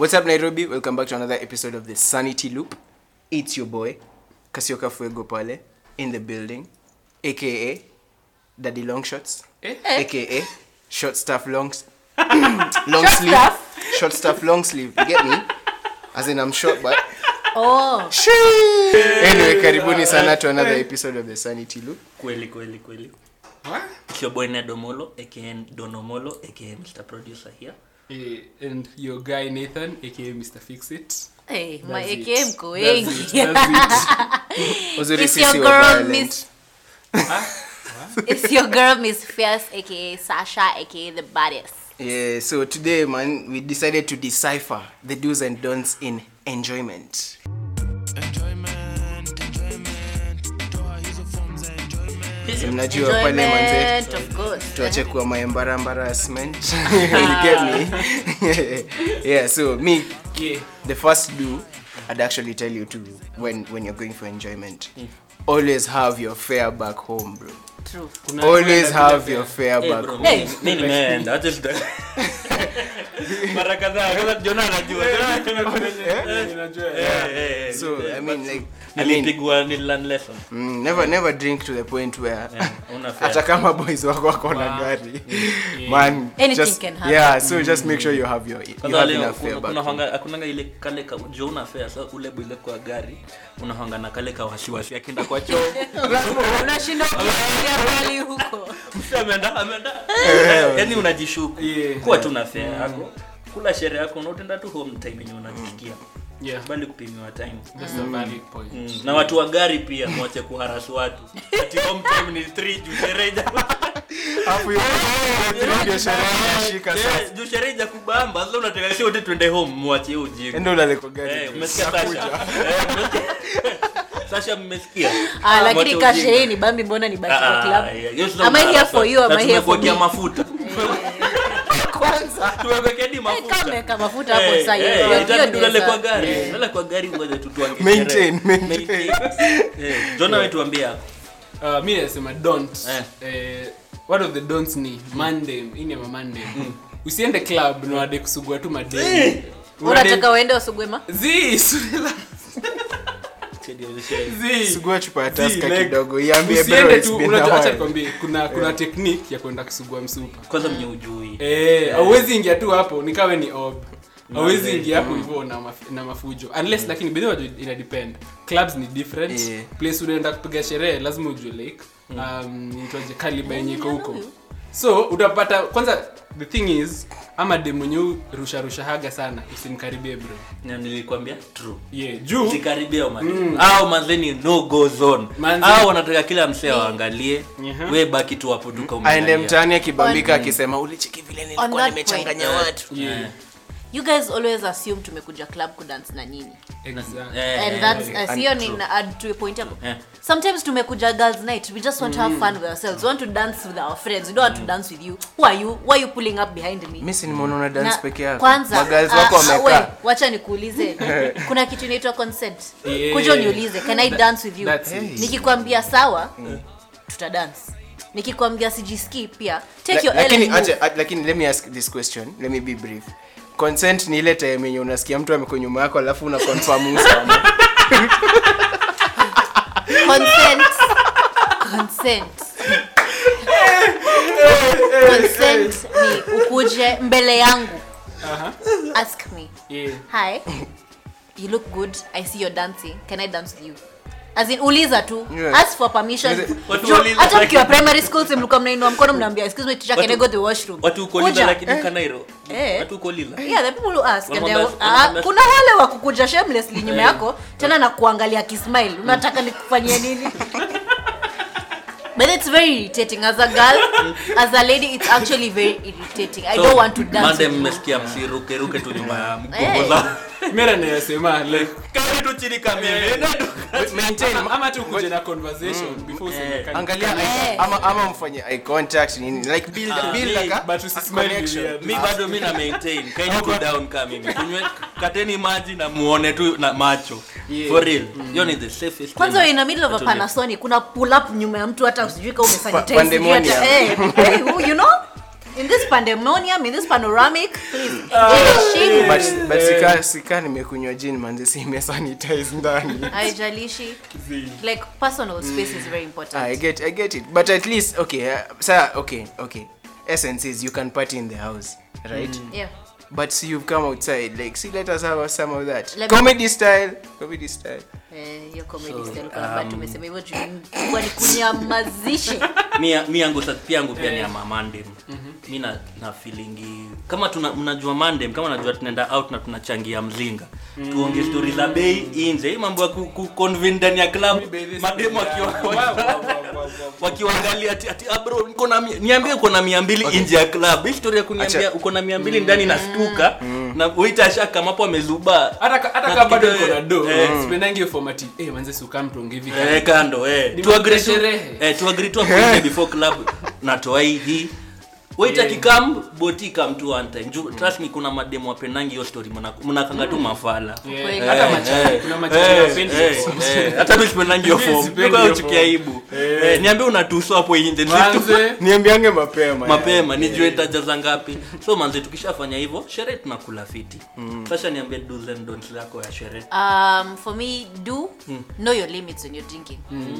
What's up, Nairobi? Welcome back to another episode of the Sanity Loop. It's your boy, Kasioka Fuego Pale, in the building, aka Daddy Long Shots, Eh? aka Short Stuff Long, long Short sleeve, stuff? short stuff long sleeve. You get me? As in, I'm short, but Oh, anyway, karibuni sana to another episode of the Sanity Loop. kweli kweli kweli What? It's your boy nedomolo aka donomolo aka mr producer here Eh, and your guy Nathan, aka Mr. Fix It. hey, my That's it. AKM mko That's wengi. it, that's Uzuri It's sisi your wa girl, violent. Miss. It's your girl, Miss Fierce, aka Sasha, aka the baddest. Yeah, so today, man, we decided to decipher the do's and don'ts in enjoyment. So mnajua pale manze Enjoyment, of course. tuache kuwa my embarra- embarrassment you get me yeah so me it. Yeah. the first do i'd actually tell you to when when you're going for enjoyment always have your fare back home bro True. Kuna- always kuna- have kuna- your fare Hey, back bro, home Hey. mi nimeenda acha sita- mara kadhaa kwanza jona anajua Unajua, Eh, yeah. eh, eh, so eh, i mean but like i mean nilipigwa nililearn lesson mm, never never drink to the point where Yeah, una fare. hata kama boys wako wako na Wow. gari man Anything just, can happen. yeah so just make sure you have your you Kwanza have leo enough fare kuna- back kuna home. hanga- hakunanga ile kale ka jo una fare sa ule bile kwa gari unahanga na kale ka wasiwasi akienda kwa choo Unashindwa kufikiria mbali huko. Mtu ameenda ameenda yani unajishuku Yeah. kuwa tu na fare yako kula sherehe yako na utenda tu home time yenye unajisikia Yeah, bali kupimiwa time that's a valid point. Mm, na watu wa gari pia mwache kuharasu watu ati home time ni 3 juu sherehe ija- Alafu hiyo- hiyo sherehe inashika sasa. Yeah, juu sherehe ija kubamba sasa unataka si wote twende home mwachie hiyo ujinga Enda ulale kwa gari Eh, tu. umesikia Sasha Eh, umesikia? Sasha mmesikia Ah, lakini Mwache kashe ujinga. hii ni bambi mbona ni baki Ah, kwa ah, club? yeah, hiyo sio Am I here mharasu. for you? Am Na I here for tumekuwekea me? mafuta Kwanza. tumekuwekea hadi Eh, mafuta kama umeweka mafuta hapo Eh, sasa hiyo- eh, hiyo- hiyo itabidi ulale ndio kwa sa- gari ulale kwa gari ngoja tu tuange Maintain, sherehe. maintain. Eh, Jona wewe tuambie hapo Uh, mi nasema don't Eh. eh, one of the don'ts ni mandem ini ama mandem usiende club na wade kusugua tu madem unataka uende usugwema Zii, subira. Zii. Sugua chupa ya Zii, Tusker like, kidogo, iambie bro, usiende it's tu been a unajua acha while. nikwambie kuna kuna technique ya kwenda kusugua msupa kwanza mnye ujui Eh, hauwezi ingia tu hapo nikawe ni ob hauwezi Mazee. ingia hapo hivyo na, maf na mafujo unless lakini bedhi wajua ina depend clubs ni different Yeah. place unaenda kupiga sherehe lazima ujue like um, itwaje kaliba yenye iko huko so utapata kwanza the thing is ama de mwenye rusha rusha haga sana usimkaribie bro na nilikwambia true yeah juu sikaribia mm. au manzeni no go zone Manze- au wanataka kila msee waangalie Mhm. we baki tu hapo duka aende umeangalia. mtaani akibambika akisema ulicheki vile On nilikuwa that nimechanganya point. watu yeah you guys always assume tumekuja club kudance na nini exactly Eh, and eh, that's eh, uh, sio ni na add to a point yako Eh. sometimes tumekuja girls night we just want to have fun with ourselves we want to dance with our friends we don't want to dance with you who are you why are you pulling up behind me mi si nimeona una dance Na- peke yako kwanza magirls ah, wako ah, wamekaa we, wacha nikuulize kuna kitu inaitwa consent Yeah. kuja uniulize can i dance with you that's it. nikikwambia sawa tuta dance nikikwambia sijisikii pia take your La- L lakini and move. acha- a- lakini let me ask this question let me be brief consent ni ile time yenye unasikia mtu ameko nyuma yako alafu una confirm usawa consent consent consent ni ukuje mbele yangu Aha. ask me yeah hi you look good i see you're dancing can i dance with you as in uliza tu Yeah. ask for permission Yes. Watu Jo, wauliza hata lakini- mkiwa primary school si mlikuwa mnainua mkono mnaambia excuse me teacher can I Watu- go to the washroom watu uko lila Kuja. lakini kanairo Eh. watu uko lila yeah the people who ask and they, Wanakwambia- ah, wanakwambia- kuna wale wa kukuja shamelessly nyuma Eh. yako tena na kuangalia kismile unataka nikufanyie nini but it's very irritating as a girl as a lady it's actually very irritating i So, don't want to dance mande with you. mmesikia msirukeruke tu nyuma ya Eh. mgongo zao mera nayasema like kari tu chini kamili maintain ama- ama tu kuja na conversation before useme kani- angalia Eh. eye- ama ama mfanye eye contact nini like build Ah, build me- like a, but a usismile connection weird. mi bado mi na maintain kaini go down kama mimi kunywe kateni maji na muone tu na macho Yeah. for real hiyo ni the safest kwanza way. we're in the middle of a Watu ni- panasonic kuna pull up nyuma ya mtu hata usijui kama umesanitize, Pa- pandemonium. sijui hata- eh, eh, who- you know in this pandemonium in this panoramic please jiheshimu. but but sika sika nimekunywa gin manze si imesanitize ndani haijalishi like personal space is very important Ah, I get I get it. But at least okay, uh, sir, okay, okay. Essence is you can party in the house, right? yeah But see you've come outside, like see let us have some of that. Let me- comedy style. Comedy style. Eh, hiyo comedy So, style kwa sababu um, tumesema hivyo juu kwa ni kunyamazishe mi mi yangu sa- pia yangu pia ni ya mamandem mi na, na feelingi kama tuna, mnajua mandem kama najua tunaenda out na tunachangia mzinga tuonge stori za bei inje hii mambo ya ku- ku- convene ndani ya club mademu wakiwa- wakiwaangalia ati, ati ah, bro niko na mia- niambie uko na mia mbili nje ya club hii story ya kuniambia Acha. uko na mia mbili ndani na stuka na waiter ashaka mapo amezuba hata ka- hata Na kama bado kidogo- iko na do eh. sipendangi hiyo format eh manze si ukam tuongee hivi Eh, kando eh. Ni Tu agree tu- sherehe. eh, tu agree tu hapo nje before club natoa hii hii wait Yeah. akikam boti kam tu one time Ju- trust me kuna mademo wapendangi hiyo story mna- mnakanga tu mafala Yeah, Kweli. hata Eh, machaji, eh, kuna machaji eh, hawapendi eh, hiyo form. eh, hata mi sipendangi hiyo Mimi form sipendi Niko hiyo uchukia form. aibu Eh. Eh, niambie unatuso hapo nje Manze, Niambiange mapema. mapema yani. nijue itajaza ngapi so manze tukishafanya hivyo sherehe tunakula fiti sasa niambie do's and don'ts yako ya sherehe um, for me do know your limits when you're drinking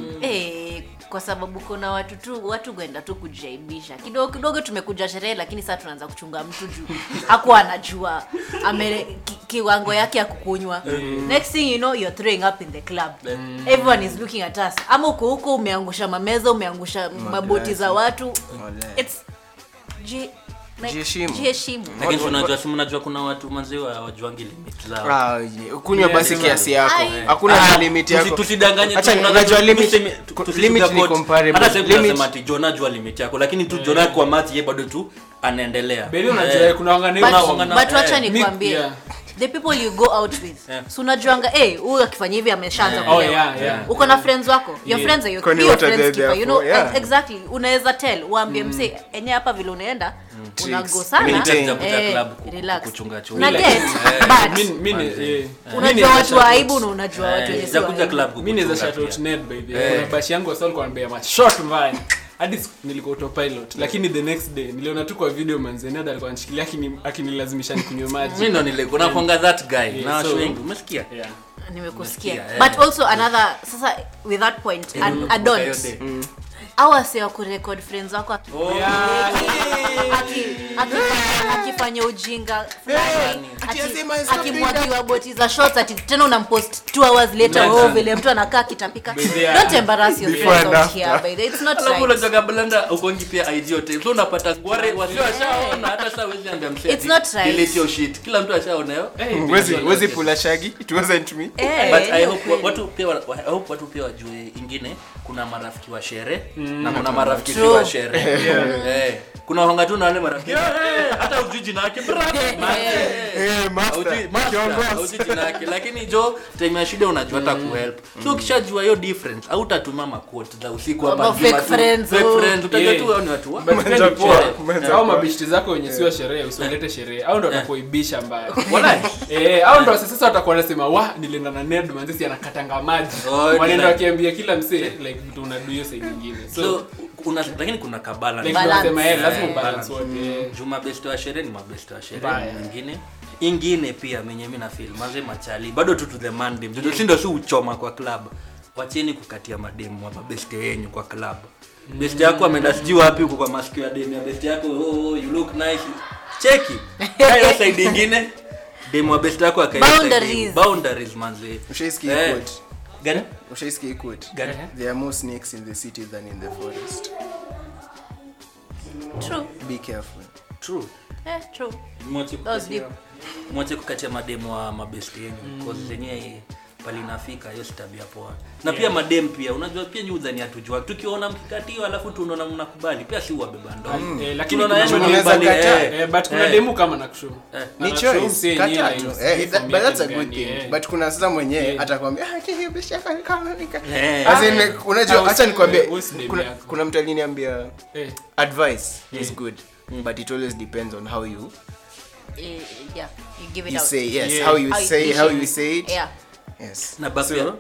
eh, kwa sababu kuna watu tu watu kwenda tu kujaibisha kidogo kidogo tumekuja sherehe lakini sasa tunaanza kuchunga mtu juu hakuwa anajua ame ki, kiwango yake ya kukunywa next thing you know you're throwing up in the club everyone is looking at us ama uko huko umeangusha mameza umeangusha maboti za watu Walai. it's ji, like, Jiheshimu. jiheshimu lakini tunajua si mnajua kuna watu maziwa wajuangi limit zao Ah, je, kunywa Yeah, basi yeah. kiasi yako. Ai. Hakuna Ah, limit tusi- yako. tusidanganye Acha tu, unajua unajua limit tuseme- tu- ku- tusi- limit ni sugarcoat. comparable. Hata sasa Limit- tunasema ati Jonah jua limit yako lakini tu Jonah kwa mati yeye bado tu anaendelea Beli unajua Eh. kuna wangane but, Una- una- but wacha eh, nikwambie yeah. the people you go out with Yeah. so unajuanga eh huyu akifanya hivi ameshaanza Yeah. kulewa. Oh, yeah, yeah. uko na friends wako your Yeah. friends are your, Kwani be your what are friends they keeper there you know for? Yeah. ex- exactly unaweza tell uambie msee enye hapa vile unaenda unago Tricks. sana Mimi Maintain. nitakuja Eh, club ku- relax. kuchunga chunga. Una Relax. get Eh, but Mi- mi ni- Manze. eh. Mi unajua naweza watu wa shout aibu out. na unajua Eh, watu wenye si nitakuja wa aibu. club mi naweza kukuchunga shout out pia. Ned by the Eh. kuna bashi yangu wasa alikuwa anambia mashot mbaya hadi siku- nilikuwa autopilot lakini the next day niliona tu kwa video manze Ned alikuwa anishikilia akini- akinilazimisha nikunywe maji Mimi ndo nilikuwa nakwanga that guy Yeah, na watu so- wengi umesikia yeah. nimekusikia Umesikia, but eh. also another sasa with that point Eh, an unakumbuka hiyo adult day? awase wa kurekod friends wako aki- Oh, aki- aki- akifanya ujinga fulani, ati aki- asema stop akimwagiwa boti za shots ati tena unampost two hours later Yeah. oh vile mtu anakaa akitapika By the- don't embarrass your Before friends and out after. here by the it's not alafu right unatoka blanda ukongi pia IG yote so unapata wale wasio washaona hata sasa wezi ambia msee It's ati, not right. delete your shit kila mtu ashaona hiyo Hey, Wezi baby. wezi pula shagi. It wasn't me. Eh, but I hiyo hope kweli. watu pia wa- I hope watu pia wajue ingine kuna marafiki wa shere na kuna marafiki si True. wa shere eh kuna wanga tu na wale marafiki eh, hata ujui jina yake brother Eh, master. Haujui- master, Kiongozi. haujui jina yake lakini jo time ya shida unajua hata kuhelp so ukishajua hiyo difference au utatuma maquote za usiku Ama ama fake juma tu- friends, fake oh. friends utajua Yeah. tu hao ni watu wa But Kumenza then ni poa. kwa- kumenza au kwa. mabishti zako wenye sio sherehe usiolete sherehe au ndo watakuibisha mbaya Walai. Eh, au ndo sasa watakuwa wanasema wa nilienda na Ned manzesi anakatanga maji Oh, wanaenda like- wakiambia kila msee like vitu unadu hiyo side nyingine so so kuna lakini kuna kabala like Balance. tunasema eh lazima Eh. ubalance wote eh. juu mabeste wa sherehe ni mabeste wa sherehe Mbaya. ingine ingine pia menye mi na feel maze machali bado tu to the mandem yeah. sindo si uchoma kwa club wacheni kukatia mademu wa mabeste yenyu kwa club beste yako ameenda sijui wapi huko kwa masikio ya demu ya beste yako oh, oh, you look nice cheki hayo side ingine demu wa beste yako akaenda side Boundaries. ingine. boundaries manze Ushaisikia Eh. quote? gani Ushaisikia quote? gani There are more snakes in the city than in the forest. true Be careful. true eh true mwache That was kukatia- deep. mwache kukatia mademu wa mabesti yenyu mm. zenyewe palinafika hiyo si tabia poa na pia madem pia unajua pia nyi udhani hatujua tukiona mkikatiwa alafu tunaona mnakubali pia si uwabeba ndo Eh, lakini Tunaona kuna yani mwenye- unaweza mnakubali, kataa. eh. Eh, but kuna Eh. demu kama nakushow Ni Anashow choice. msee yenyewe, Kata like, tu. sijui Eh, that- form but that's a yake good gani, thing. eh. But kuna sasa mwenye Yeah. atakwambia ah hiyo bishi yako ni kama nika. Eh. As in Ah, unajua ah, acha nikwambie usi- usi demu kuna yako. kuna mtu aliniambia Eh, advice is Yeah. good but it always depends on how you Eh, yeah you give it you out say yes Yeah. how you How you say push how it. you say it yeah yes na basi pia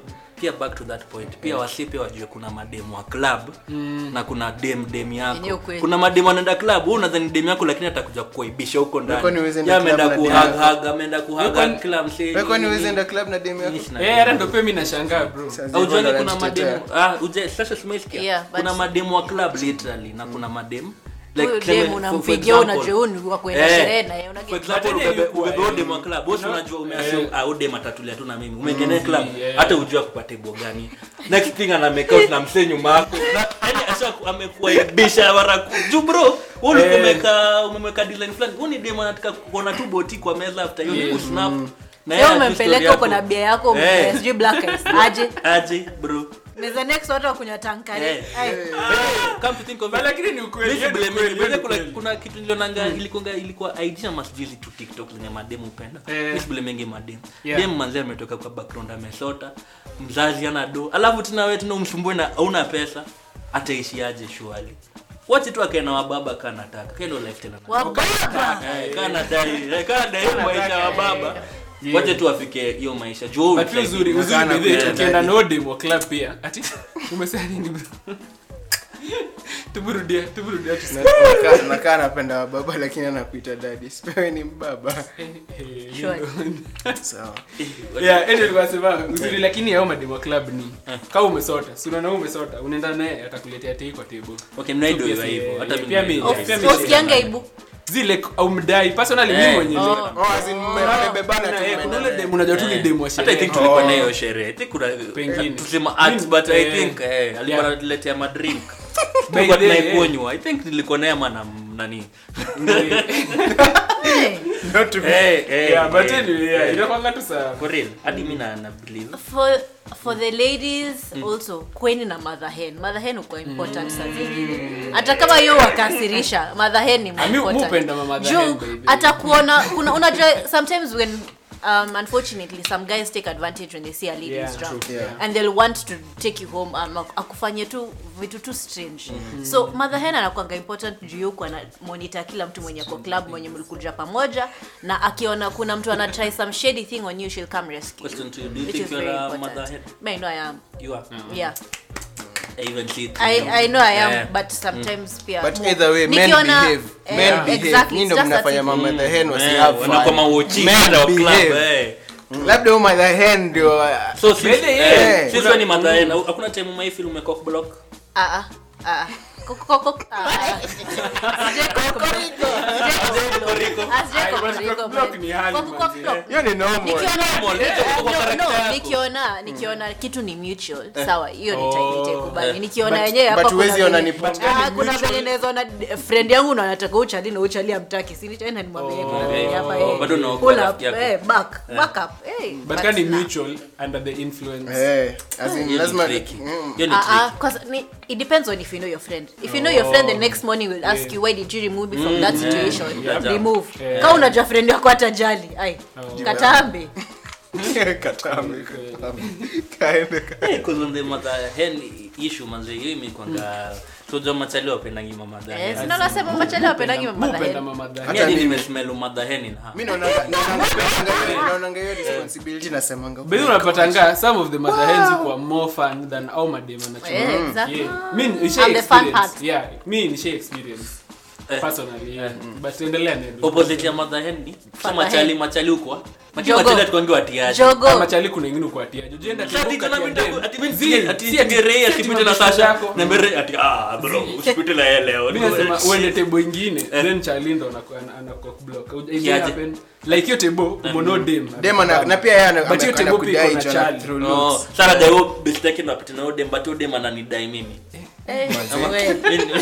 pia back to that point pia wasi pia wajue kuna mademu wa club na kuna dem dem Yenyewe yako ukweli. kuna mademu anaenda club wewe unadhani dem yako lakini atakuja kuaibisha huko Kwani ndani huwezi Yeye enda ameenda club na dem kuhag hug ameenda kuhag Kwani- kila msee Wewe kwani nini, huwezi nini. enda club na demu yako? Mimi sina Eh, hata ndo pia mimi nashangaa bro Sasa Au hivyo Johnny, ndo kuna anajitetea. mademu ah uje sasa simesikia Yeah, but- kuna mademu wa club literally na kuna mademu Huyo tuseme, dem for- for unampigia example, unajua huyu ni wa kwenda eh, sherehe na yeye una for example But ubebe yeye yuko, ubebe eh, ode mwa club bosi unajua umeassume ah ode matatulia tu na mimi umekene Mm, club yeah. hata ujua kupata bo gani next thing ana make out na msee nyuma yako na yani asha amekuaibisha mara ku- juu bro wewe ulikuwa Eh. umeka umemeka design fulani wewe ni dem anataka kuona tu boti kwa meza after hiyo Yeah. yeah. snap na Leo yeye anajua umempeleka story uko na yako. bia yako Eh. sijui black eyes aje aje bro meza next watu wakunywa tankari Eh. Ai. come to think of But it lakini ni ukweli, Mimi hiyo ni blame ukweli, it. hiyo ni kuna, ukweli. kuna kitu nilionanga ilikuwa ilikuwa IG ama sijui tu TikTok zenye mademu upenda. Eh. Mimi siblamengi mademu. Yeah. Dem manzi ametoka kwa background amesota. Mzazi ana do. Alafu tena wewe tena umsumbue na hauna pesa. Ataishiaje shwali? Wacha tu akae na wababa kana nataka. Kae ndo life tena. Wababa. Eh, kana dai, eh, kana dai maisha ya baba. Yeah. Wacha tu afike hiyo maisha. Juu but pia uzuri uzuri Nakana with it kuenda ukienda daddy. na odem wa club pia ati umesema nini bro tuburudia tuburudia tu Na- nakaa- nakaa napenda wababa lakini anakuita dadi sipewe ni mbaba Sure. sawa yeah anyway nilikuwa nasema uzuri lakini yao mademo club ni kama umesota si unaona umesota unaenda naye atakuletea tei kwa table Okay, mnaido So, hivyo yes, hivyo. eh, Hata eh, mimi pia mi- naido eh, hivyo. pia mi- Usikianga aibu zile umdai personally mimi Eh. mwenyewe Oh. oh, as in, mme- mmebebana tu kuna eh, mmeenda kuna ule naye. demu unajua tu ni Eh. demu wa hata i think sherehe tulikuwa Oh. na hiyo sherehe i think kuna Pengine. tusema art Mimi- but i eh. think eh, alikuwa Yeah. anatuletea madrink By tulikuwa the way, tunaikunywa i think nilikuwa naye ama na nani Eh. Not to be- eh eh yeah but eh, anyway yeah eh. inakwanga tu sawa for real hadi mimi na na believe for for the ladies also kweni na mother hen mother hen uko important saa zingine hata kama hiyo wakasirisha mother hen ni Ah, mi- mi important. hupenda ma mother Juu, hen, by the way. hata kuona kuna unajua sometimes when um, unfortunately some guys take advantage when they see a lady Yeah, is drunk true. Yeah. and they'll want to take you home um, akufanyie tu vitu tu strange so mother hen anakwanga important juu yuko ana monitor kila mtu mwenye kwa club mwenye mlikuja pamoja na akiona kuna mtu ana try some shady thing on you she'll come rescue Question to you, do you which think is you're very a important. mother hen? Me, I know I am you are yeah i even see it I, I know I am Yeah. but sometimes pia but more. either way men Nikiona- behave eh, men behave exactly, Nyinyi ndo it's just that mnafanya it- mama the hen wasi Eh, have wanakuwa fun mauchi Men hata wa club behave. eh labda huyu mother hen ndio uh, so sisi Really, eh, yeah. sisi wewe ni mother hen hakuna time umeifeel umecock block Ah, ah, ah. Koko- koko- ah, ah. Sijai koko- Ai, Sijai but koko- block ni hali, Koko- koko- manzi, block. hiyo ni normal Nikiona- Normal, eh, hicho kiko kwa no, character no, yako. nikiona nikiona kitu ni mutual sawa hiyo nita- Oh. nitaikubali Eh. nikiona But- yenyewe hapa but kuna huwezi ona venye- ni but Ah, kuna venye naweza ona d- friend yangu na anataka uchali na uchali amtaki si nitaenda nimwambie kuna venye hapa eh, Bado unaokoa pull up, rafiki yako. eh, back back up eh, but but kani nah. mutual under the influence eh as in Hiyo ni lazima tricky. Mm. Hiyo ni Ah, ah, tricky. 'cause ni- it depends on if you know your friend if you know your friend the next morning will ask Yeah. you why did you remove me from that situation Yeah. remove Yeah. kama unajua friend yako hatajali ai katambe Katambe, katambe. Kaende ka- Eh, 'cause on the mother hen issue manze hiyo imekwanga so jo machali wapendangi ma mother Eh, hen sina nasema machele wapendangi Mupenda mamadha mama dha- Mimi hadi mimi. nimesmell mother hen in her mi naonanga- naonanga- naonanga- naonanga hiyo responsibility nasemanga By the way, unapatanga some of the mother hens who are more fun than au madem anachukua. Eh, exactly. Yeah. Mi nisha And the fun experience. part. Yeah, mi nisha experience. Personally, yeah. But endelea Ned. opposite ya mother hen ni so Father machali hen. machali huko machali Jogo. machali atukangi watiaje jogo Kama chali kuna ingine kuatia. Ujienda Sasa ati kidogo tena kati ya mimi dem. nitaku- ati mimi Zi, nisikie- ati si ati- ngerei si ati akipita na mabeshte Sasha yako. na mbere ati ah bro usipite na yeye leo Mi nasema uende tebo ingine then chali ndo anaku- ana- ana cock block. It Kiaje? happen. like hiyo tebo umono dem Dem ana- na pia yeye ana- But hiyo ame- tebo pia anakudai iko na hicho na chali. through no looks. sasa dai best yake ndo apite na udem but udem ananidai mimi Eh, Ama- we,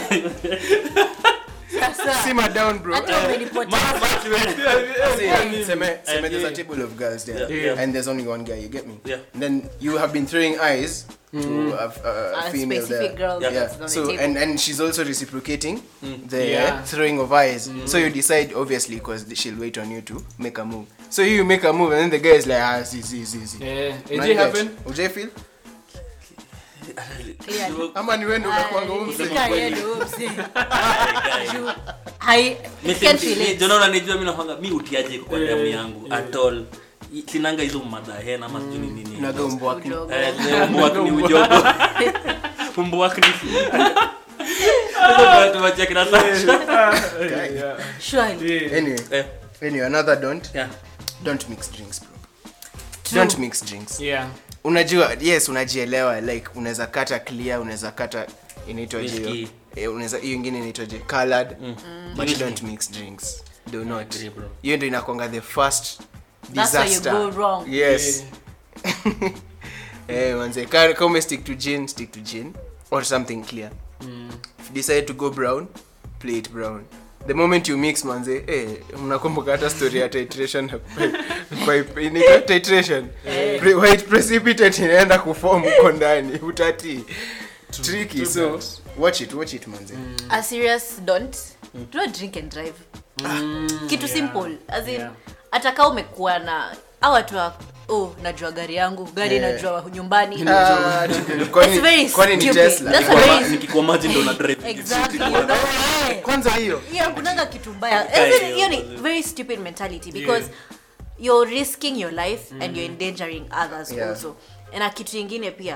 sasa, Simmer down, bro. hata umenipoteza. See, seme- seme there's a yeah. table of girls there, Yeah. Yeah. and there's only one guy. You get me? Yeah. And then you have been throwing eyes to a, a, A female specific there. girl Yeah. that's on the So table. and and she's also reciprocating the Yeah. throwing of eyes. So you decide obviously because she'll wait on you to make a move. So you make a move, and then the guy is like, ah, see, see, see, see. Eh, Una AJ get? happen? Ujai feel? Clearly. Ama ni wewe ndo unakuanga huyu mzee? Sika yeye ndo huyo mzee. Juu, hai- Mi can't si- relate. mi- Jona unanijua mi nakwanga mi utiaje kwa Eh, damu yangu yeah. at all sinanga hizo madhahen ama sijui ni nini Unaga umbwa wako. Ujogo. Eh, zile umbuwak ni ujogo umbuwak ni Hizo ndio tuwachia kina Sasha. Surely. Anyway, Eh, anyway, another don't. yeah. Don't mix drinks, bro. Don't mix drinks. yeah Unajua, yes, unajielewa like unaweza kata clear, unaweza kata inaitwaje hiyo? Whiskey. Eh, unaweza hiyo ingine inaitwaje? Colored. But Whiskey. don't mix drinks. Do not. agree, bro. Hiyo ndio inakwanga the first That's where you disaster. go wrong. Yes. Eh, manze, ka ka ume stick to gin, stick to gin or something clear. If you decide to go brown, play it brown. The moment you mix manze, eh, mnakumbuka hata story ya titration pipe inaitwa titration. Pre- White precipitate inaenda kuform huko ndani, utati. Tricky, so watch it, watch it manze. a serious don't do not drink and drive kitu yeah. simple as in Yeah. hata kaa umekuwa na au watu wa oh najua gari yangu gari Yeah. najua nyumbani Ah, kwani- It's very kwani ni stupid. Tesla? That's a Nikikuwa very- ma- nikikuwa maji ndo na drive Exactly, you know, eh. Kwanza hiyo. hiyo kunanga kitu mbaya Kai, As in, hiyo ni hiyo. very stupid mentality because you're risking your life and you're endangering others Yeah. also na kitu ingine pia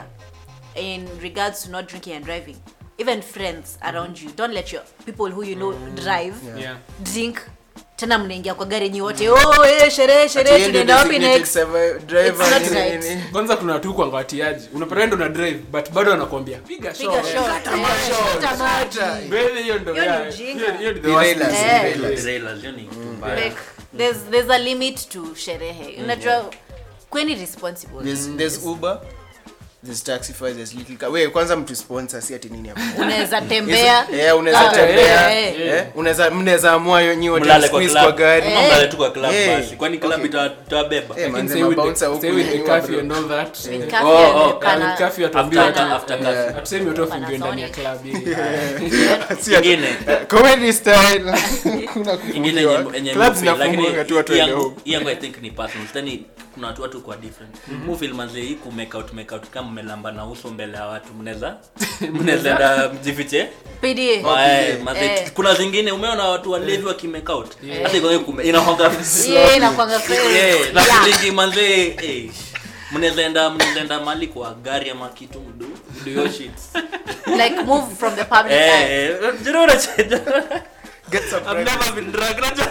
in regards to not drinking and driving even friends around you don't let your people who you know drive yeah drink tena mnaingia kwa gari nyi wote oh eh, sherehe sherehe Ati yeye ndio tunaenda wapi designated next survi- driver, It's not nini, right. nini. kwanza kuna watu kwa watiaji unapata ndo na drive but bado anakuambia piga piga shot shot eh, kata maji Wewe hiyo ndo Hiyo ni yeah, ujinga. hiyo- hiyo ni the worst Derailers, thing. Eh. derailers. Trailers, hiyo ni kitu mbaya. like there's there's a limit to sherehe unajua kweni responsible There's, there's Uber, there's Taxify, there's Little Car. Wewe kwanza mtu sponsor si ati nini hapo. unaweza tembea Eh, unaweza Ah, tembea. eh, eh. Eh, unaweza mnaweza amua yo nyi wote mlale kwa squeeze kwa club gari. Ama mlale tu kwa club Eh. basi kwani club Okay. ita- itawabeba Eh, Lakini manze, say with the- mabouncer huku say with the nini curfew wa- and all that, With eh, curfew Oh, and oh, you kana- with curfew atuambiwa After- tu- after curfew. hatusemi watu wafungiwe ndani ya Panasonic. club ili- Si ati- Ingine. eh, comedy style. Kuna ingine kufungiwa. yenye- yenye Clubs mufil, lakini zinafungwanga tu watu hii waende yangu- home. hii yangu i think ni personal Tani kuna watu watu kwa different mufil manze hii ku make out make out kama mmelamba na uso mbele ya watu mnaweza mnaweza enda mjifiche PDA. Wae, manze, Eh. kuna zingine umeona watu walevi waki make out hata iko kume inahoga Yeah, inakuanga fair. Eh, na Yeah. shilingi manze eh, mnaweza enda mnaweza enda mali kwa gari ama kitu mdu mdu yo shit like move from the public eh eye. eh, jero unacheza Get some I've private- never been drunk. Unajua?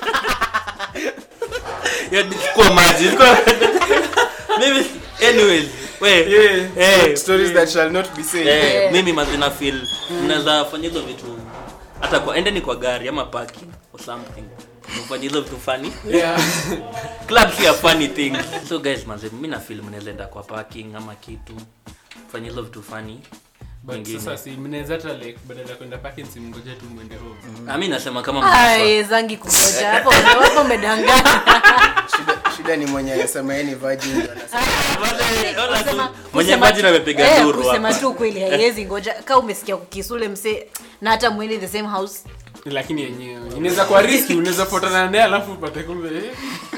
Ya, chukua maji. chukua- Mimi anyways, we, Yeah. eh, Stories that shall not be said. eh, Yeah. mimi mazina feel mnaweza fanya hizo vitu hata kwa endeni kwa gari ama parking or something mfanye hizo vitu funny Yeah. club si a funny thing so guys manze mimi na feel mnaweza enda kwa parking ama kitu fanya hizo vitu funny But Nyingine. sasa si mnaweza hata like badala ya kwenda parking si mngoje tu mwende home Ah, mi nasema kama mnafaa. Ai, zangi kungoja hapo hapo umedanganya Shida, shida ni mwenye anasema yeye ni virgin. ndio anasema. Wale- wala tu- Kusema- mwenye kusema maji tu- amepiga eh, duru kusema hapa. tu kweli haiwezi ngoja ka umesikia kukisule mse na hata mwende the same house lakini yenyewe inaweza kuwa riski unaweza fuatana naye alafu upate kumbe eh,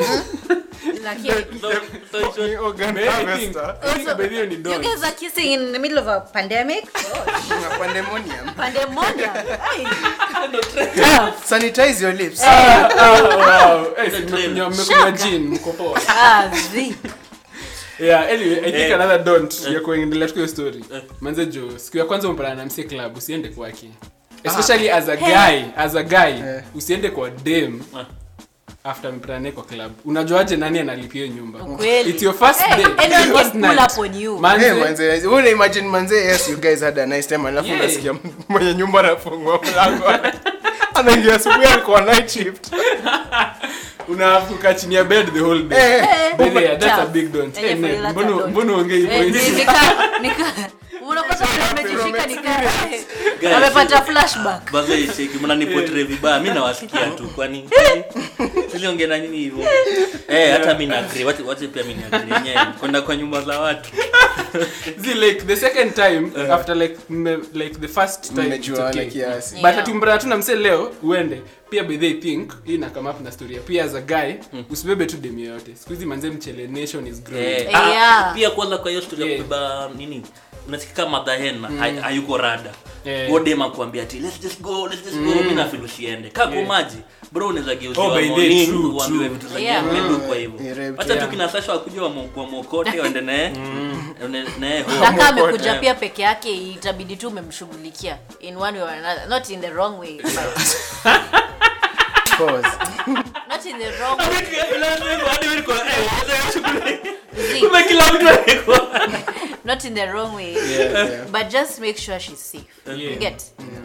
lakini So- so it's Ni organ maybe I think- harvester. I think by the way ni you don't. guys are kissing in the middle of a pandemic Kuna pandemonium. pandemonium Ai. Sanitize your lips. Ah, wow. Eh, si The mmekunywa- trail. mmekunywa gin, mko poa. Ah, zi. yeah anyway i think Eh. another don't ya kuendelea tu hiyo story manze jo siku ya kwanza umpana na msi club usiende kwake especially as a guy as a guy Eh. usiende kwa dem Ah. after mpana naye kwa club unajuaje nani analipia hiyo nyumba Ukweli. it's your first Eh, day anyone It's your first can pull night. up on you. Manze, Hey, manze, wewe una imagine manze, yes you guys had a nice time alafu Yeah. unasikia mwenye nyumba anafungua mlango. Anaingia asubuhi alikuwa night shift. unafuka chini ya bed the whole day Eh. Eh, By the way, that's a chafu. big don't. Yenye Eh, Ned, feel like mbona- a don't. mbona uongei hivyo Eh, hivi? ni- nika- nika- unapata umejishika nika- Guys, amepata flashback Baze cheki mnanipotre vibaya mi nawasikia tu kwani siliongea na nini hivyo eh hata mi naagri wache wache pia mi naagri yenyewe kwenda kwa nyumba za watu See, like the second time after like mme, like the first time it's Mmejuana okay. kiasi. but Yeah. ati mbona tu na mse leo uende pia by they think hii na come up na story ya pia as a guy usibebe tu dem yoyote siku hizi manze mchele nation is growing eh, Yeah. ah, pia kwanza kwa hiyo story ya Yeah. kubeba nini unasikika madhahen hayuko rada Eh. Huo dem akuambia ati let's just go let's just go mimi na feel usiende kaa kwa maji bro unaweza Oh, geuziwa by the way, morning true, uambiwe true. vitu za Yeah. game ndio kwa hivyo Yeah, hata yeah. tu kina Sasha wakuja wa mwokote waende naye waende naye home. na kama amekuja Yeah. pia peke yake itabidi tu umemshughulikia in one way or another not in the wrong way but Pause. not in the wrong way See, Kumbe kila mtu alikuwa not in the wrong way Yeah. but just make sure she's safe Yeah. you get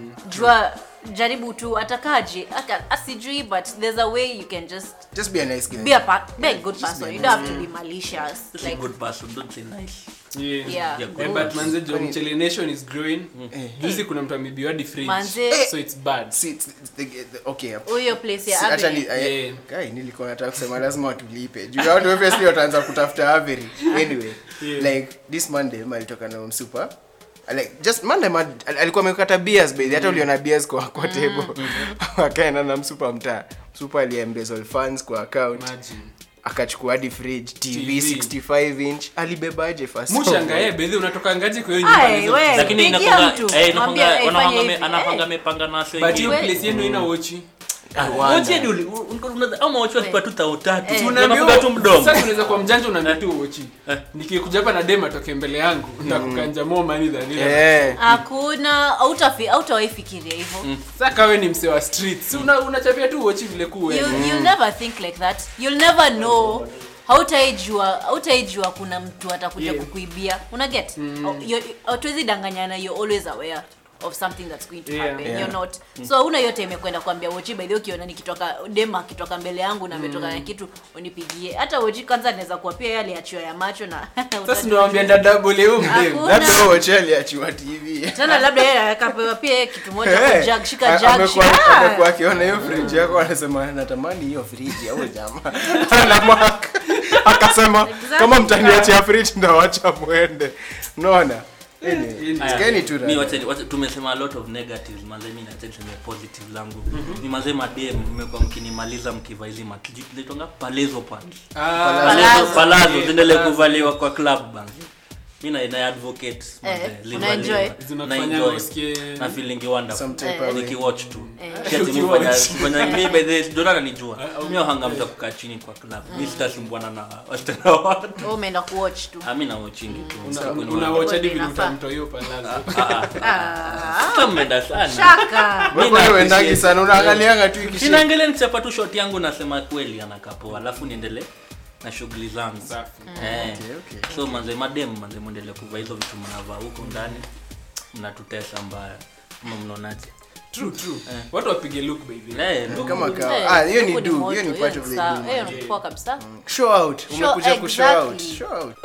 jua jaribu tu atakaje aka- asijui but there's a way you can just Just be a nice guy. be a, pa- be a good Just be person a you don't have to be malicious Just a like good person don't say nice Yeah. yeah Yeah, Eh, but manze jo mchele nation is growing juzi kuna mtu amebiwa hadi fridge Manze. so it's bad See, it's, it's the, the, okay. huyo place ya See, Avery. actually, I- Yeah. guy, nilikuwa nataka kusema lazima watulipe juu watu obviously wataanza kutafuta Avery. anyway Yeah. like this monday alitoka na msupa like just monday man, al- alikuwa amekata beers baby hata uliona beers kwa kwa table akaenda na msupa mtaa msupa aliembezzle funds kwa account imagine akachukua hadi fridge tv, TV. 65 inch alibebaje first mushangae bedhi unatoka ngaji kwa hiyo nyumba Ai, hizo we. vitu. lakini pigia inakuanga mtu, eh, mwambie, inakuanga eh, wanapanga fanya me- hivi, anapanga eh. amepanga na wasio but hiyo wengine. We- place yenu ina wochi Wote hadi uli- un- un- ama wote walikuwa tu tao tatu Eh. Si Unaambiwa- unafunga tu mdomo sasa unaweza kuwa mjanja unaambia tu wochi Eh. nikikuja hapa na dem atoke mbele yangu nitakukanja more money than ile Eh, hakuna hautafi- hautawahi fikiria hivyo sasa kawe ni mse wa street si una unachapia tu wochi vile kuwe you, you'll never think like that you'll never know hautaijua hautaijua kuna mtu atakuja Yeah. kukuibia una get hatuwezi danganyana you're always aware of something that's going to Yeah. happen Yeah. you're not so una yote imekwenda kuambia wochi by the way ukiona nikitoka dema akitoka mbele yangu na ametoka na kitu unipigie hata wochi kwanza anaweza kuwa pia yeye aliachiwa ya macho na sasa ndio wambia dadabo leo mdem Hakuna. labda huo hotel aliachiwa tv tena labda yeye akapewa pia yeye kitu moja Eh, kwa jug shika a- jug amekuwa- shika amekuwa akiona hiyo friji yako anasema natamani hiyo friji au jamaa anamwaka akasema Exactly. kama mtaniachia friji ndawacha mwende unaona Anyway, Aya, sikeni tu mi rada. wacha- wacha- tumesema a lot of negatives manze mi nacha niseme positive zangu ni mazee madem mmekuwa mkinimaliza mkiva hizi matlitonga palezo pants Ah, Palazzo. palazo Yeah, ziendelee palazzo. kuvaliwa kwa club bana mi na na advocate Eh, manze, live unaenjoy? alive. Zinakufanya Na enjoy. usikie- na feeling wonderful Some type Eh. of way. nikiwatch tu Eh. Si ati mi Ukiwatch. fanya- fanya- mi by the Jordan ananijua mi wahanga mta kukaa chini kwa club mi sitasumbuana na wasichana wa watu Wewe umeenda kuwatch tu Ah, mi nawachingi tu una- Siku ni una wa- watch hadi Wewe vile inafaa. utamtoa hiyo palazo Ah, ah. ah Sasa mmeenda sana shaka Wewe Mi na uendangi appreciate. sana unaangalianga tu ikishika. sinaangalia nikichapa tu shot yangu nasema kweli anakapoa alafu niendelee na shughuli zangu Safi. Eh. Okay, okay. so manze madem manze mwendelee kuvaa hizo vitu mnavaa huko ndani mnatutesa mbaya ama mnaonaje true true watu wapige look baby Eh, look kama good. kawa Eh, ah hiyo ni huku do moto, hiyo ni hiyo part ni of the sawa, do hiyo ni poa kabisa show out Show- umekuja ku show out exactly. show out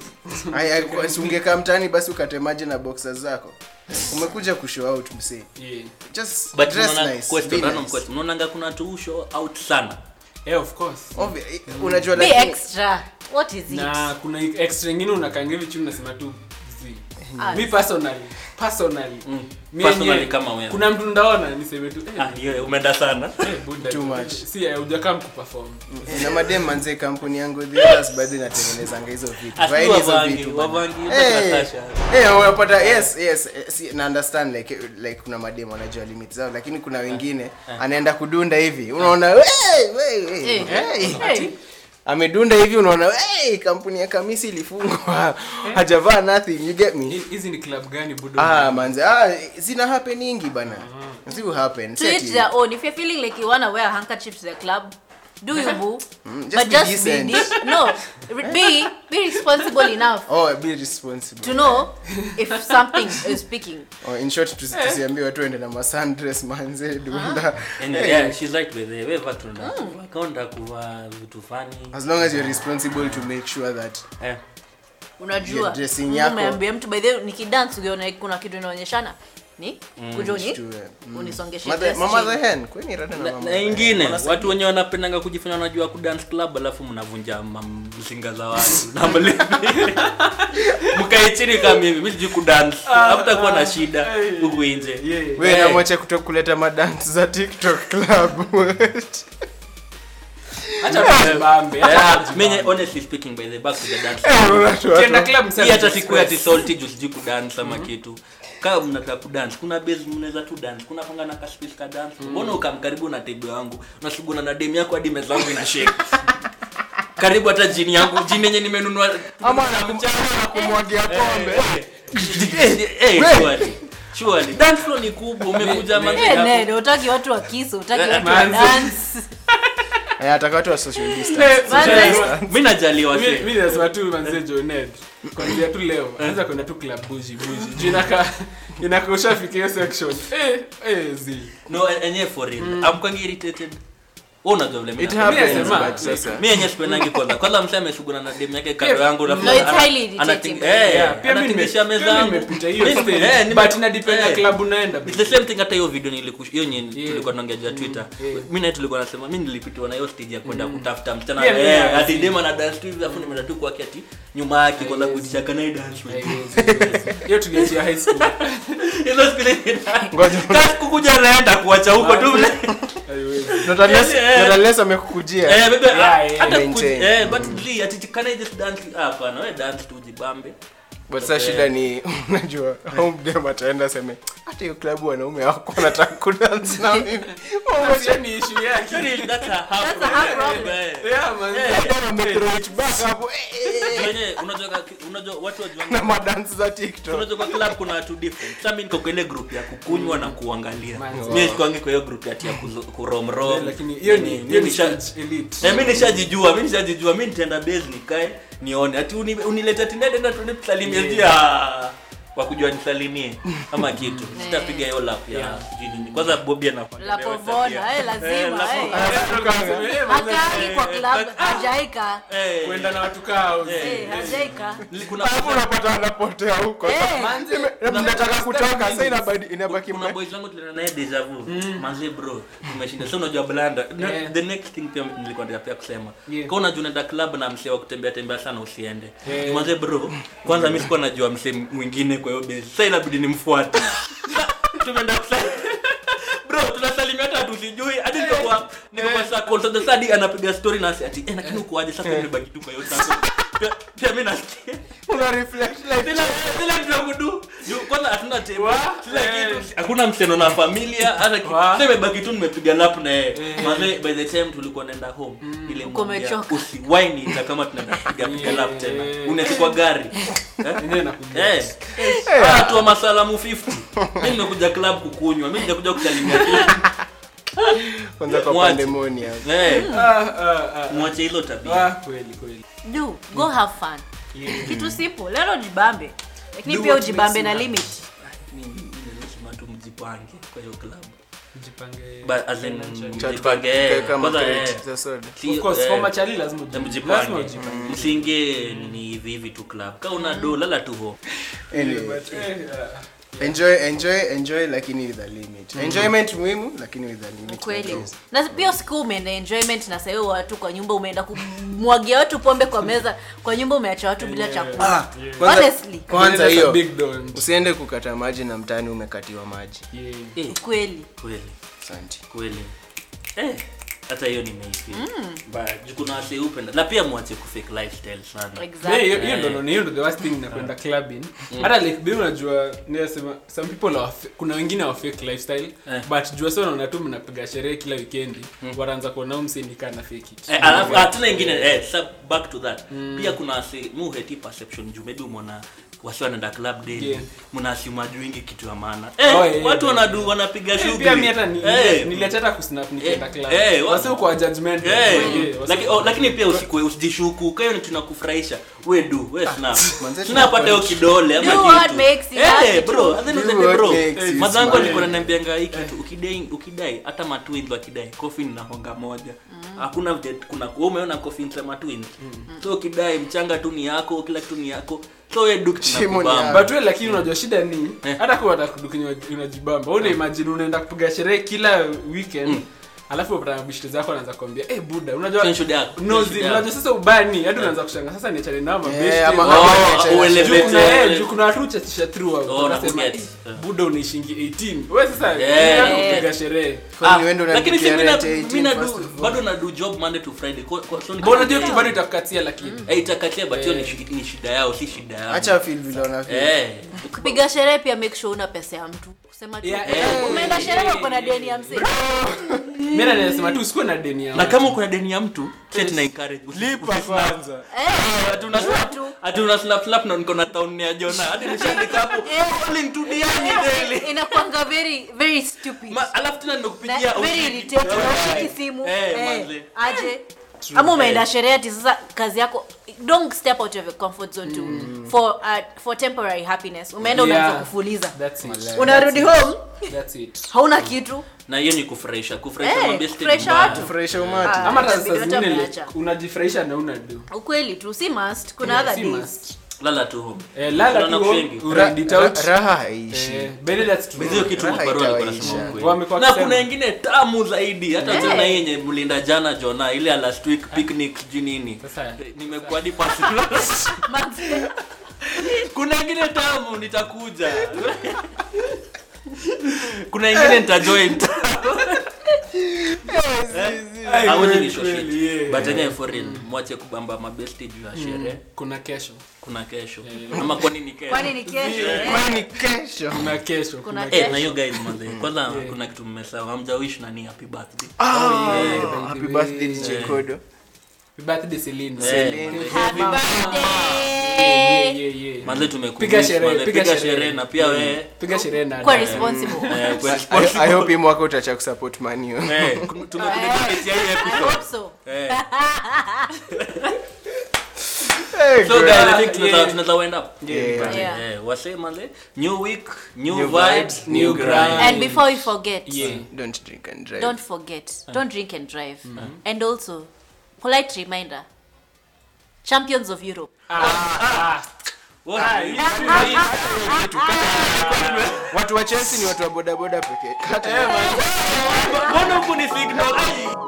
aya kwa- si ungekaa mtaani basi ukate maji na boxers zako umekuja ku show out msee yeah just but dress unaona- nice question, be random nice. question. unaonanga kuna tu show out sana yeah of course Obvi- unajua be lakini extra what is it na kuna extra ingine unakanga hivi chini unasema tu zi Ah, mi personally personally mi Personally yenyewe, kama wewe. kuna mtu ndaona niseme tu eh, ah hiyo umeenda sana eh, buda, Too much. si eh, hujakam kuperform na madem manze kampuni yangu the others baadhi natengenezanga hizo vitu Asi Vaeni hizo wavangi, vitu bana. wavangi, Eh, Natasha. eh, unapata yes yes eh, si, na understand like eh, like kuna madem wanajua limit zao lakini kuna wengine anaenda kudunda hivi unaona "Wey, wey, wey, Eh, hey." hey. amedunda hivi unaona hey, kampuni ya kamisi ilifungwa hajavaa nothing you get me Hi- hizi ni club gani budo ah manze ah zina happeningi bana zi happen to each their own if you're feeling like you want to wear a handkerchief to the club do you boo just but be just decent. be de- no re- be be responsible enough oh be responsible to know if something is speaking oh, in short tusi- tusiambie watu ende na masandres manze dunda And, yeah, she's right with it. Wewe watu nda kaunda kuvaa vitu fani as long as you're responsible to make sure that eh. unajua Yeah, dressing yako. umeambia mtu by the way nikidance ukiona kuna kitu inaonyeshana ni kuja uni to, eh, mm. unisongeshe Mother- dress mama chini. the hen kweni rada na na, mama na the hen. ingine Wanasema- watu wenye wanapendanga kujifanya wanajua kudance club alafu mnavunja ma- mzinga za watu na mlevi mkae chini kama mimi mimi sijui kudance hakutakuwa na shida huku nje Yeah. we Eh. namwacha kuto kuleta madance za tiktok club acha tujibambe acha Yeah, tujibambe. mimi honestly speaking by the back to the dance Unaona tu watu- Ukienda club msema hii hata just siku ya express. tisolti juu sijui kudance ama kitu kama mnataka kudance kuna base mnaweza tu dance kuna panga na kaspace ka dance mbona ukamkaribu na table yangu unasuguna na dem yako hadi meza yangu ina shake karibu hata jini yangu jini yenye nimenunua ama anakum- anakumwagia pombe Eh, surely. Surely. Dance floor ni kubwa umekuja manzi Eh, hapo. nene, utaki watu wa kisu utaki Eh, watu wa manze. dance Eh, ataka watu wa social distance Manze. mi najaliwa Mi- se mi nasema tu manze joned kwanzia tu leo anaweza kwenda tu club buji buji juu inaka inaka ushafika hiyo section eh eh zi no e- enyewe for real amkwangi irritated wewe unajua vile mimi it na- happens nasema, but sasa mi yenyewe sipendangi kwanza kwanza msee amesuguna na dem yake kando yangu alafu No, it's ana- highly irritating. anating- eh, Yeah, pia mi anatingisha nime- meza pia yangu. nimepita hiyo Mi- stage, eh, nime- but inadepend na eh. club unaenda It's the same thing hata hiyo video niliku- hiyo nye Yeah. tulikuwa tunaongea juu ya twitter yeah. mi naye tulikuwa nasema mi nilipitiwa na hiyo stage ya kwenda kutafuta msichana Yeah, eh, yeah, ati yeah. dem ana dance tu hivi alafu nimeenda tu kwake ati nyuma yake kwanza Haiwezi. kuitisha kana dance with you?" Haiwezi, haiwezi. hiyo tuliachia high school Hizo siku ile- Ngoja. Kasi kukuja naenda kuacha huko tu vile. haiwezi not unless Eh, not unless amekukujia Eh, bebe, Yeah, ah, yeah. hata Maintain. kuku- eh, but Lee, ati can I just dance? Ah, hapana, we dance tu jibambe. but sasa shida ni unajua au mdem ataenda seme hata hiyo klabu wanaume wako wanataka kudance na mimi Hiyo ni issue yake Sorry, that's a half That's a half problem. problem. Eh, yeah man Wamethrow it back hapo eh, eh, eh, wenye, unajua ka- unajua watu wajuanga- na madansi za tiktok unajua kwa club kuna watu different sasa mimi niko kwa ile group ya kukunywa na kuangalia Manzi. mimi sikwangi kwa hiyo group ati ya kuzo- kuromrom lakini hiyo ni Mimi hiyo ni nisha- stage elite Eh, mi nishajijua mi nishajijua mi nitaenda base nikae nione ati uni- unilete tindetenda tuende tusalimie Yeah. yeah. wakujua nisalimie ama kitu sitapiga hiyo lap ya jini kwanza bobi anafanya la leo povona tabia. eh, lazima lapo- eh. Eh, manze, Akaangi kwa eh, club eh, hajaika Eh, kwenda na watu kao Eh, hajaika li- kuna alafu unapata anapotea huko Eh. Ime- mnataka kutoka sasa inabidi inabaki kuna mna boys wangu tulienda naye deja vu manze bro tumeshinda so unajua blanda Na- Yeah. the next thing pia nilikuwa nataka pia kusema Yeah. kwa unajua unaenda club na msee wa kutembea tembea sana usiende Yeah. manze bro kwanza mimi sikuwa najua msee mwingine kwa hiyo base sasa inabidi nimfuate tumeenda kusa bro tunasalimia hata tusijui hadi niko kwa niko kwa circle so the sadi anapiga story na ati eh lakini uko aje sasa nimebaki tu kwa hiyo circle Pia- pia mimi nasikia una reflect like Sila sila kitu ya kudu. Juu kwanza hatuna table. Wa? Sila Eh. kitu. Hakuna mseno na familia hata kitu. Wa? Sasa imebaki tu nimepiga lap na yeye. Eh. Maana by the time tulikuwa naenda home ile Uko umechoka. usiwahi niita kama tunaenda kupiga piga lap tena. Yeah. Unaweza kwa gari. Eh? Yenyewe nakuja. Eh. Ah, tu wa masalamu 50. Mimi nimekuja club kukunywa. Mimi nimekuja kusalimia tu. kwanza kwa Mwache. pandemoni hapo Eh. Ah, ah, ah. Mwache hizo tabia. Ah, kweli kweli do go have fun Yeah. kitu sipo lelo jibambe lakini Do pia what ujibambe makes na you limit Mimi mimi lazima tu mjipange kwa hiyo club. Jipange But as in financially. mjipange. eh, kama Kwanza crate eh. za soda si- Of course, eh, for machali lazima uji- lazima mjipange ujipange. msiingie ni hivi hivi tu club ka una do lala tu ho anyway But, eh, ah. enjoy enjoy enjoy lakini with a limit enjoyment muhimu lakini with a limit kweli Yes. na pia siku umeenda enjoyment na sahii watu kwa nyumba umeenda kumwagia watu pombe kwa meza kwa nyumba umeacha watu bila chakula Ah, kwanza- Honestly. kwanza That's a hiyo big don't. usiende kukata maji na mtani umekatiwa maji Yeah. eh, kweli kweli asante kweli eh hata hiyo nimeisi but kuna wase upenda na pia mwache kufake lifestyle sana Yeah, exactly hiyo hiyo ndo hiyo ndo the worst thing na kwenda clubbing hata like bi unajua ninasema some people are fa- kuna wengine wa fake lifestyle Eh. but jua sasa unaona tu mnapiga sherehe kila weekendi wanaanza kuona msindika na fake it Eh, alafu hatuna ingine eh, sa back to that pia kuna wase mu heti perception juu maybe umeona wasi wanaenda club daily Yeah. mnaasima juu ingi kitu ya maana eh, Oh, yeah, watu yeah. wanadu wanapiga Eh, shughuli pia mi hata ni- Eh, niliacha hata kusnap nikienda Eh, club eh, wa- wasi uko judgment Eh, laki- oh, lakini pia usikue usijishuku kayo ni tunakufurahisha we do we snap manze, snap hata hiyo kidole ama Do what kitu. makes you Eh, happy bro too. at the end of Do the day, what bro makes you mazangu smile. alikuwa ananiambianga hii kitu ukidai ukidai hata matwins wakidai coffin na honga moja hakuna vile kuna wewe umeona coffin za matwins so ukidai mchanga tu ni yako kila kitu ni yako so we do kitu Shimo ni nakubamba. yako. but we lakini unajua shida ni Eh. hata kuwa atakudukinya unajibamba una imagine unaenda kupiga sherehe kila weekend alafu unapata mabishti zako anaanza kuambia eh buda unajua Tension yako, nozi tension yako. unajua sasa ubani hadi unaanza kushanga sasa niachane nao mabishti Eh, ama- Juu ama Oh, niachane- ueleve- kuna Eh, eh, juu kuna watu chatisha through Oh, unasema nakuget. eh, buda unaishingi 18 wewe sasa Yeah. yeah. kupiga sherehe Kwani wewe ndo lakini si unanipigia mina- rent 18 mina first do- of all? bado nadu job monday to friday Kwa- kwa- so ni- mbona unajua kitu bado itakatia lakini Eh, itakatia but hiyo ni Eh. shi- ni shida yao si shida yao acha feel vile unafeel. Eh. kupiga sherehe pia make sure una pesa ya mtu kusema tu Yeah, eh, eh, umeenda eh, sherehe eh, uko na deni ya mzee mimi nasema tu usikuwe na deni yao na kama uko na deni ya mtu si ati na encourage usi- lipa kwanza Eh, ati una jua slap- tu. ati una slap slap na niko na town ya Jona hadi nishaandika hapo calling to Diani daily inakwanga very very stupid Ma- alafu tena Na nimekupigia very usi- irritating Eh. ushiki simu Eh, eh, manze. aje ama umeenda sherehe ati sasa kazi yako don't step out of your comfort zone to for uh, for temporary happiness umeenda Yeah. unaanza kufuliza that's it unarudi home that's it hauna kitu na hiyo ni kufurahisha kufurahisha Eh, mabesti ni kufurahisha mbaya. watu. furahisha umati Ah. ama hata Itabidi saa hata zingine umeacha. unajifurahisha na una do ukweli tu si must kuna Yeah, other si days must. lala tu home Eh, lala Unaona tu kushengi. home, uride it Ra- out. raha haishi Eh, but that's true. Hizo hiyo kitu Raha mabarua alikuwa itawaisha. anasema ukweli. Wamekuwa na wakisema. kuna ingine tamu zaidi hata Eh. tena hii yenye mlinda jana jona ile ya last week picnic sijui nini Sasa. Eh, nimekuwa hadi personal. Manze, kuna ingine tamu nitakuja kuna ingine nitajoin Ai, Hawaji kweli, ni show kweli, shit. yeah. but enyewe foreign mwache kubamba mabesti juu ya sherehe kuna kesho kuna kesho ama kwani ni kesho kwani ni kesho eh? kwani kesho kuna kesho Kuna kuna Eh, na hiyo guys manze kwanza kuna kitu mmesahau hamjawish nani happy birthday Ah, yeah, happy baby. birthday DJ Kodo. birthday Celine. Eh, Happy Yeah, birthday. yeah, yeah. manze Piga tumekumiss sherehe, manze piga piga sherehe. sherehe na pia wewe piga sherehe na Kuwa dada. responsible eh, kwa I, responsible. I hope hii mwaka utacha kusupport manio Eh, tumekuletea hii I episode hope so. Eh. hey, so God. guys i think tunaweza Yeah. tunaweza wind up Yeah. Yeah. eh wase manze new week new, New vibes vibes, new new grind grind. and before we forget Yeah. don't drink and drive don't forget don't drink and drive and also polite reminder champions of europe What? watu wa chelsea ni watu wa bodaboda pekee Kata- mbona huku ni signal Ai.